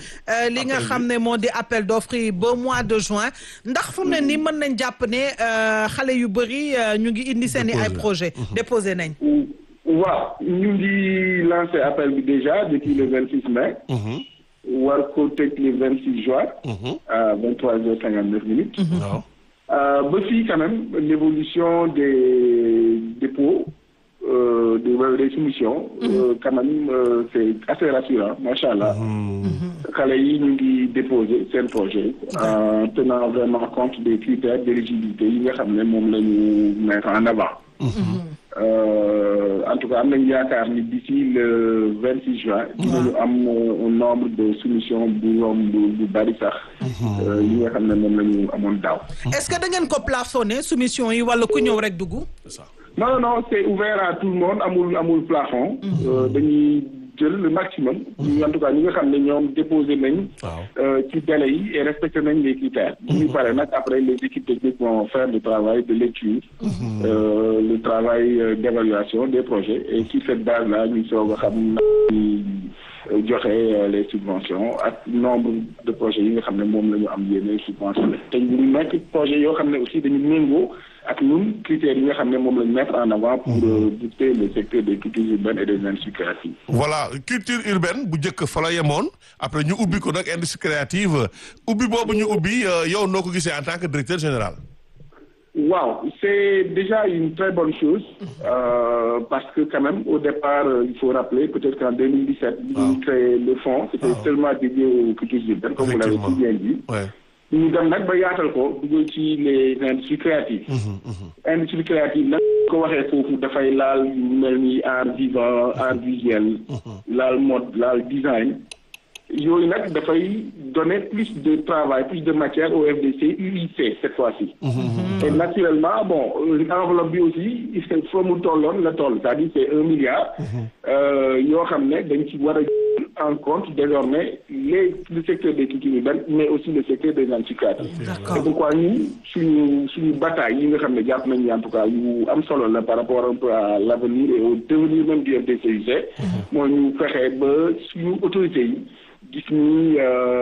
li nga xam ne moo di appel d'offre yi ba mois de juin ndax fu mu ne nii mën nañ jàpp ne xale yu bëri ñu ngi indi seen i ay projet déposé nañ waaw ñu ngi lancé appel bi déjà depuis le vingt six mai war ko tëj le vingt six juin à vingt trois heures cinquante neuf minutes ba fii quand même l'évolution des dépôts euh, des, des soumissions euh, quand même euh, c'est assez rassurant macha allah xale yi ñu ngi déposer seen projet en tenant vraiment compte des critères d'éligibilité yi nga xam ne moom la ñu mettre en avant en tout cas am nañu yaakaar ni d'ici le vingt six juin dinañu am un nombre de soumissions bu yomb bu bari sax yi nga xam ne moom la ñu amoon daaw est-ce que da ngeen ko plafonné soumission yi wala ku ñëw rek dugg non non c'est ouvert à tout le monde amul amul plafond dañuy jël le maximum en tout cas ñi nga xam ne ñoom déposé nañ ci délai yi et respecté nañ les critères ñu pare nag après les équipes techniques vont faire le travail de lecture euh, le travail d'évaluation des projets et sur cette base là ñu soog a xam na joxe les subventions ak nombre de projets yi nga xam ne moom la ñu am yéene subventionné te ñu nekk projet yoo xam ne aussi dañu méngoo ak ñun critères yi nga xam ne moom lañ mettre en avant pour booster le secteur des cultures urbaines et des industries créatives. voilà culture urbaine bu njëkk fa la yemoon après ñu ubbi ko nag industrie créative ubbi boobu ñu ubbi yow noo ko gisee en tant que directeur général. waaw c'est déjà une très bonne chose euh, parce que quand même au départ euh, il faut rappeler peut-être qu'en 2017 bi ñu créé le fonds c'était seulement dédié aux cultures urbaines comme vous l'avez si bien dit ñu dem nag ba yaatal ko dugal ci les industries créatives industrie créative nag ko waxee foofu dafay laal yu mel ni art vivant art visuel laal mode laal design yooyu nag dafay donner plus de travail plus de matière au FDC UIC cette fois-ci et naturellement bon enveloppe bi aussi il faut mu tolloon la toll c'est-à-dire c'est un milliard yoo xam ne dañ ci war a en compte désormais les le secteur des cultures urbaines mais aussi le secteur des industries créatives c'est pourquoi ñun suñu suñu bataille yi nga xam ne jàpp nañu en tout cas yu am solo la par rapport un peu à l'avenir et au devenir même du FDCUC moo ñu fexe ba suñu autorités yi gis ni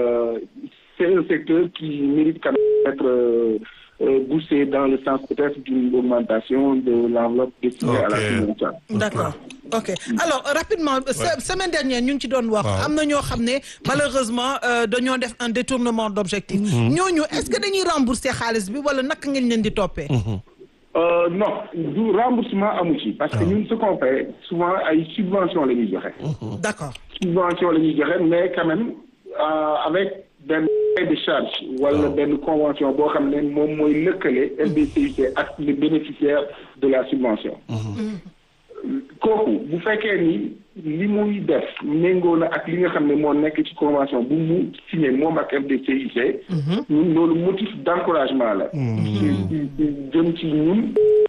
c'est un secteur qui mérite quand même d'être euh, euh, boosté dans le sens peut-être d'une augmentation de l'enveloppe destinée okay. à la subvention. D'accord. ok alors rapidement semaine dernière ñu ngi ci doon wax am na ñoo xam ne malheureusement dañoo def un détournement d'objectif ñooñu est-ce que dañuy rembourser xaalis bi wala naka ngeen leen di toppee Euh, non du remboursement amu ci parce que ñun ce qu'on fait souvent ay subventions la ñuy joxe. d'accord subvention la ñuy joxe mais quand même euh, avec benn de charge wala benn convention boo xam ne moom mooy lëkkale FDCUC ak le bénéficiaire de la subvention. kooku bu fekkee ni li muy def méngoo na ak li nga xam ne moo nekk ci convention bu mu signé moom ak FDCUC. ñun loolu motif d'encouragement la. ci ci jëm ci ñun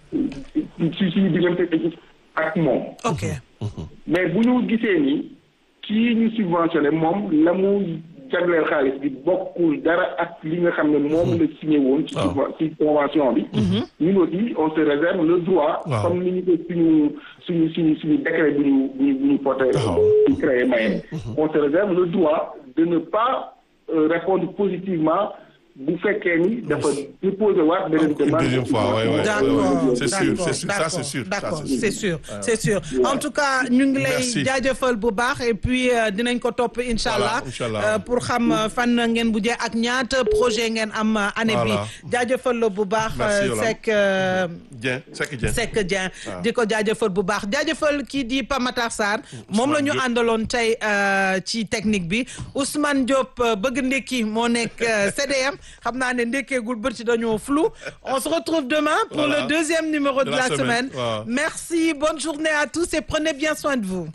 ci suñu diggante ak moom. ok mais bu ñu gisee ni kii ñu subventionné moom la mu jagleel xaalis bi bokkul dara ak li nga xam ne moom la signé woon. ci ci convention bi. ñun aussi on se réserve le droit. comme ni ñu ko suñu suñu suñu suñu décret bu ñu bu ñu bu ñu porté. ñu créé maye. on se réserve le droit de ne pas euh, répondre positivement. bu fekkee ni dafa déposer waat beneen demande. deuxième fois oui oui d'accord c'est sûr c'est sûr ça c'est sûr d'accord c'est sûr c'est sûr en tout cas ñu ngi lay jaajëfal bu baax et puis dinañ ko topp incha allah pour xam fan ngeen bu jee ak ñaata projet ngeen am année bi jaajëfal la bu baax Seck Dieng Seck Dieng Seck Dieng di ko jaajëfal bu baax jaajëfal kii di Pamatar Sarr moom la ñu àndaloon tey ci technique bi Ousmane Diop bëgg ndekki moo nekk CDM xam naa ne ndekkeegul bëri dañoo flou on se retrouve demain pour voilà. le deuxième numéro de, de la, la semaine, semaine. Wow. merci bonne journée à tous et prenez bien soin de vous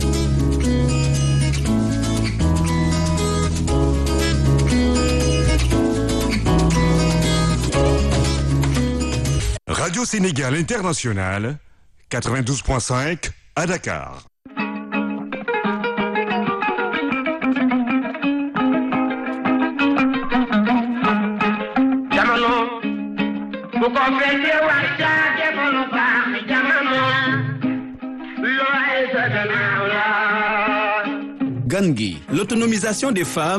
Radio Sénégal International 92.5 à Dakar bu ko fekkee wax caake ko lu baax jamono looy sa gannaaw la gan gi l'autonomisation des femmes